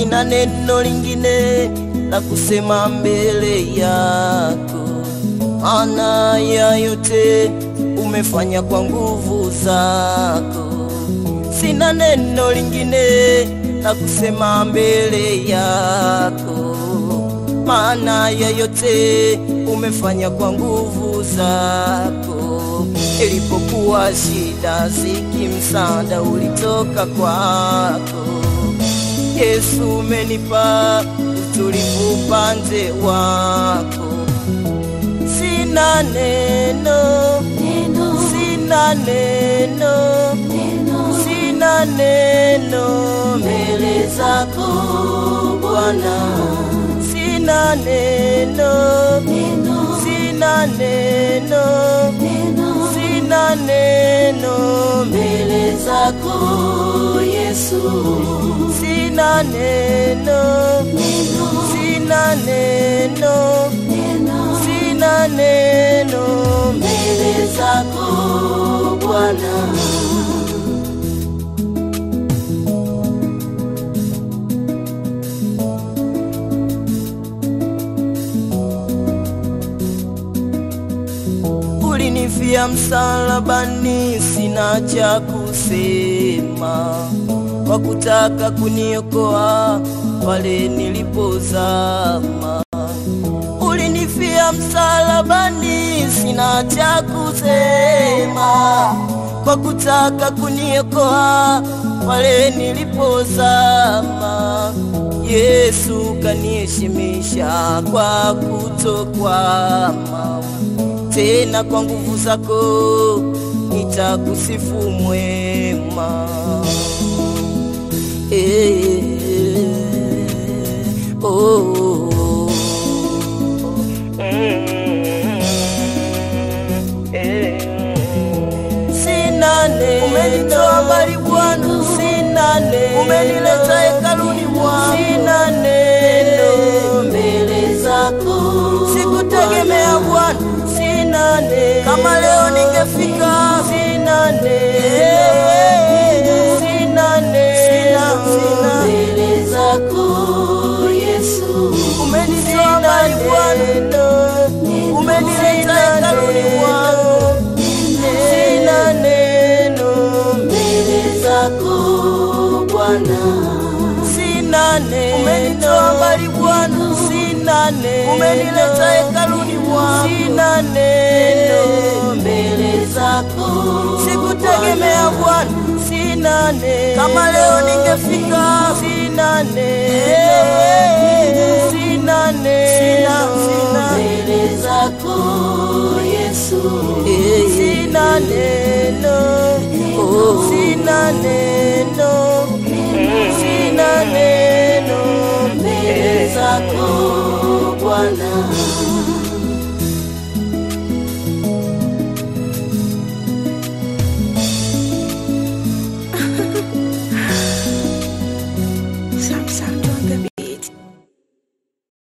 sina neno lingine la kusema mbele yako, maana ya yote umefanya kwa nguvu zako. Sina neno lingine la kusema mbele yako, maana ya yote umefanya kwa nguvu zako. Ilipokuwa shida ziki, msaada ulitoka kwako. Yesu, umenipa utulivu upande wako. Sina neno, sina neno, sina neno mbele zako Bwana, sina neno, sina neno, sina neno mbele zako Yesu, sina neno, sina neno, sina neno mbele zako Bwana. Ulinifia msalabani, sina cha kusema, kwa kutaka kuniokoa pale nilipozama. Ulinifia msalabani, sina cha kusema, kwa kutaka kuniokoa pale nilipozama. Yesu kaniheshimisha kwa kutokwama tena kwa nguvu zako nitakusifu mwema. Eh, oh, eh. Sina neno, umenitoa mbali Bwana, sina neno, umenileta hekaluni Bwana, sina neno mbele zako, sikutegemea Bwana, sina neno, kama leo ningefika, sina neno, sina neno, sina mbele zako Yesu, umenitoa mbali Bwana, umenileta hekaluni Bwana sina neno mbele zako Bwana, sina neno, umenitoa mbali Bwana, sina neno, umenileta hekaluni Bwana, sina neno mbele zako, sikutegemea Bwana, sina neno, kama leo ningefika, sina neno, sina neno, sina mbele zako Yesu, sina neno, oh, sina neno, sina neno mbele zako Bwana.